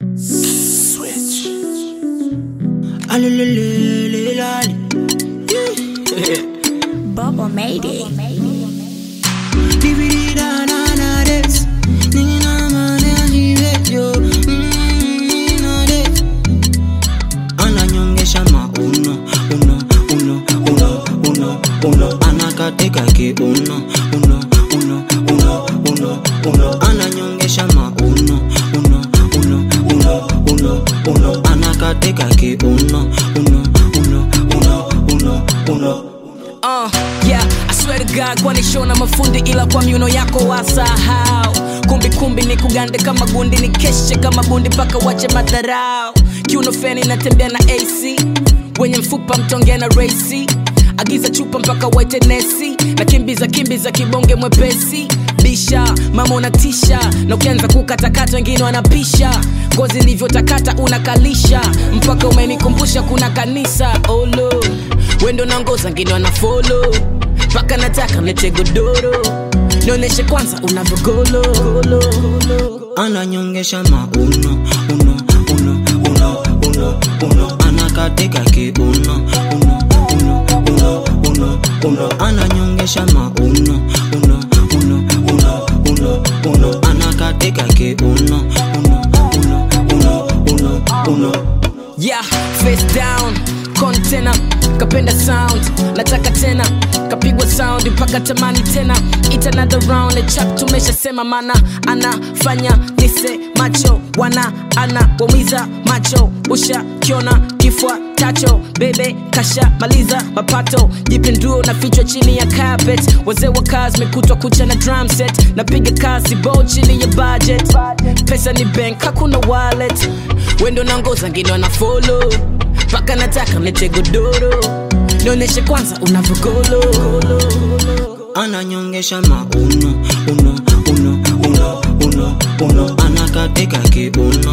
Switch. Alelelelelali. Bubble made it. Divididananades. Ninamanejivetyo. Ninades. Ananyongesha ma uno, uno, uno, uno, uno, uno. Anakatika ki uno, uno, uno, uno, uno, uno. Ananyongesha ma uno, uno, uno, uno, uno, uno. Anakatika ki uno, uno, uno, uno, uno, uno. Uh, yeah, I swear to God kwani shona mafundi ila kwa miuno yako wasahau kumbi kumbi ni kugande kama gundi ni keshe kama bundi mpaka wache madharau kiuno feni natembea na AC wenye mfupa mtonge na racy agiza chupa mpaka waite nesi na kimbiza kimbiza kibonge mwepesi bisha mama unatisha na ukianza kukatakata wengine wanapisha ngozi ilivyotakata unakalisha mpaka umenikumbusha kuna kanisa olo wendo na ngoza ngine wanafolo mpaka nataka nete godoro nionyeshe kwanza unavyogolo ananyongesha ma uno uno uno uno uno uno anakatika ki uno uno uno uno uno uno ananyongesha ma uno uno uno uno uno uno anakatika ki uno uno uno uno uno uno yeah face down kontena kapenda sound nataka tena kapigwa sound mpaka tamani tena Eat another round the chap tumeshasema mana anafanya nise macho wana ana waumiza macho usha kiona kifua tacho bebe kasha maliza mapato jipinduo na fichwa chini ya carpet wazee wa kazi mekutwa kucha na drum set napiga kazi bo chini ya budget pesa ni bank hakuna wallet wendo na ngoza ngine wana follow mpaka nataka nete godoro nionyeshe kwanza unavyogolo ananyongesha ma uno uno uno uno uno uno anakatika ki uno